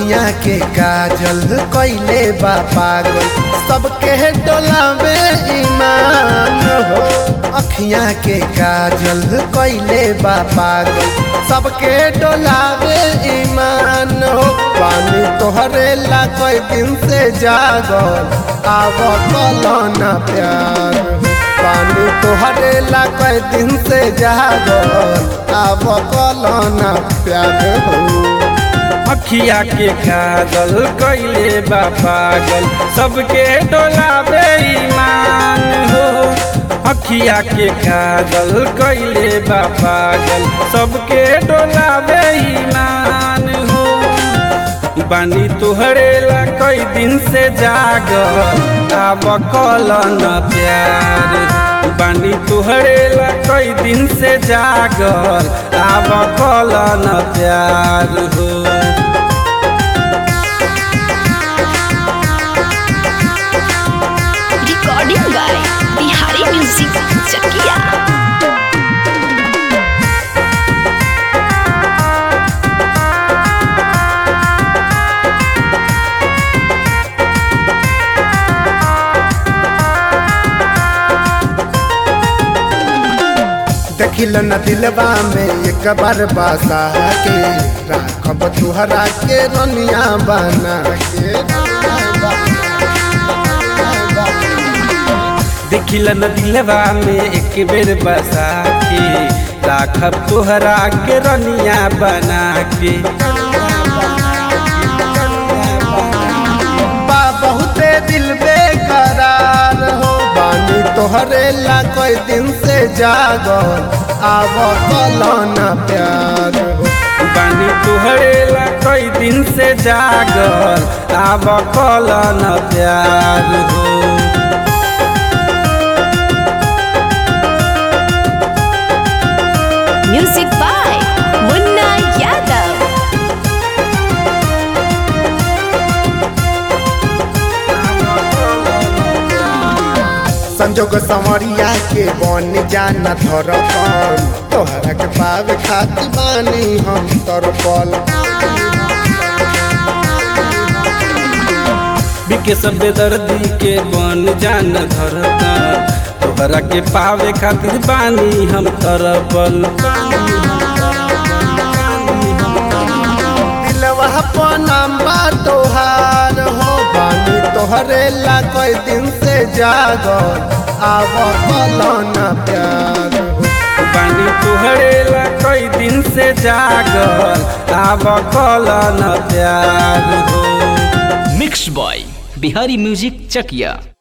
अखियां के काजल कैले बा पागल सबके डोला में ईमान हो अखियां के काजल कैले बा पागल सबके डोला में ईमान हो पानी तोहरे ला कोई दिन से जागल आव कलना प्यार हो पानी तोहरे ला कोई दिन से जागल आव कलना प्यार हो अखिया के काजल कैले बा पागल सबके डोला बेईमान हो अखिया के काजल कैले बा पागल सबके डोला बेईमान हो बानी तुहरे ला कई दिन से जागल आब कल न प्यार बानी तुहरे ला कई दिन से जागल आब कल न प्यार हो Recording by Bihari Music Chakia. देखिल न दिलवा में एक बार बासा के राखब तुहरा के रनिया बना के देखिल न दिलवा में एक बेर बसा के राखब तोहरा के रनिया बना के बा बहुते दिल बेकरार हो बानी तोहरे ला कोई दिन से जागल आव कलना प्यार हो बानी तुहरे ला कई दिन से जागल आब कल न प्यार हो Music by Munna Yadav. संजोग संवरिया के बन जाना धरपन तोहरा के पावे खातिर बानी हम तरपल बिके सब दर्दी के बन जान धरता तोहरा के पावे खातिर बानी हम तरपल दिलवा पनामा तोहार हो बानी तोहरे ला कोई दिन से जागल आव कलना प्यार हो बानी तुहरे ला कई दिन से जागल आब कल न प्यार हो मिक्स बॉय बिहारी म्यूजिक चकिया